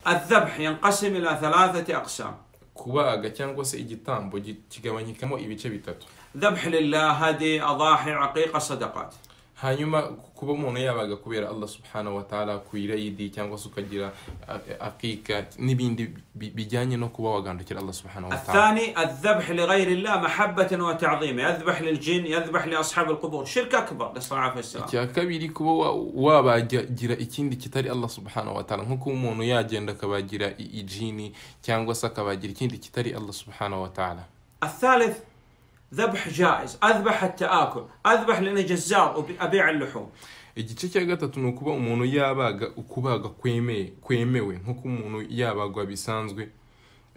الذبح ينقسم إلى ثلاثة أقسام kubaga cyangwa se igitambo gi- kigabanyikamo ibice bitatu ذبح لله هدي أضاحي عقيقة صدقات hanyuma kuba umuntu yabaga kubera allah subhanahu wa ta'ala ku irayidi cyangwa se ukagira a- akika n'ibindi bi- bijyanye no kuba wagandukira allah subhanahu wa ta'ala الثاني الذبح لغير الله محبة وتعظيما يذبح للجن يذبح لأصحاب القبور شرك أكبر نسأل الله العافية والسلام icya kabiri kuba wa- wabagira ikindi kitari allah subhanahu wa ta'ala nko kuba umuntu yagenda akabagira i- ijini cyangwa se akabagira ikindi kitari allah subhanahu wa ta'ala الثالث ذبح جائز أذبح حتى آكل أذبح لأني جزار وأبي- أبيع اللحوم igice cya gatatu ni ukuba umuntu yabaga ukubaga kwemeye kwemewe nk'uko umuntu yabagwa bisanzwe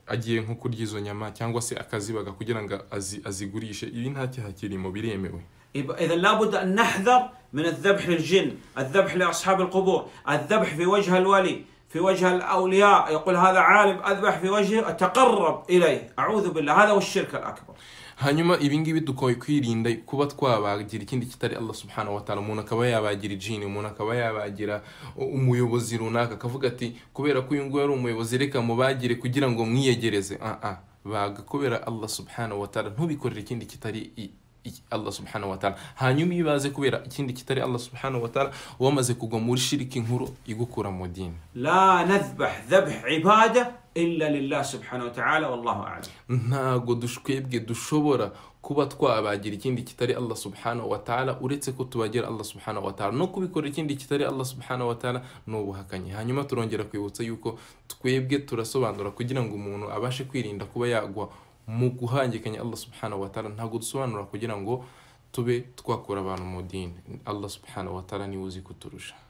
agiye nko kurya izo nyama cyangwa se akazibaga kugira ngo azi- azigurishe ibi nta cyaha kirimo biremewe يبقى إذا لابد أن نحذر من الذبح للجن الذبح لأصحاب القبور الذبح في وجه الولي في وجه الأولياء يقول هذا عالم أذبح في وجهه أتقرب إليه أعوذ بالله هذا هو الشرك الأكبر hanyuma ibi ngibi dukwiye kwirinda kuba twabagira ikindi kitari allah subhanahu wa ta'ala umuntu akaba yabagira ijini umuntu akaba yabagira umuyobozi runaka akavuga ati kubera ko uyu nguyu ari umuyobozi reka mubagire kugira ngo mwiyegereze ah ah baga kubera allah subhanahu wa ta'ala ntubikorere ikindi kitari i- i- allah subhanahu wa ta'ala hanyuma iyo baze kubera ikindi kitari allah subhanahu wa ta'ala wamaze kugwa muri shiriki nkuru igukura mu dini لا نذبح ذبح عبادة إلا لله سبحانه وتعالى والله أعلم ntago twebwe dushobora kuba twabagira ikindi kitari allah subhanahu wa ta'ala uretse ko tubagira allah subhanahu wa ta'ala no kubikorera ikindi kitari allah subhanahu wa ta'ala ni ubuhakanyi hanyuma turongera kwibutsa yuko twebwe turasobanura kugira ngo umuntu abashe kwirinda kuba yagwa mu guhangikanya allah subhanahu wa ta'ala ntabwo dusobanura kugira ngo tube twakura abantu mu dini allah subhanahu wa ta'ala niwe uzi kuturusha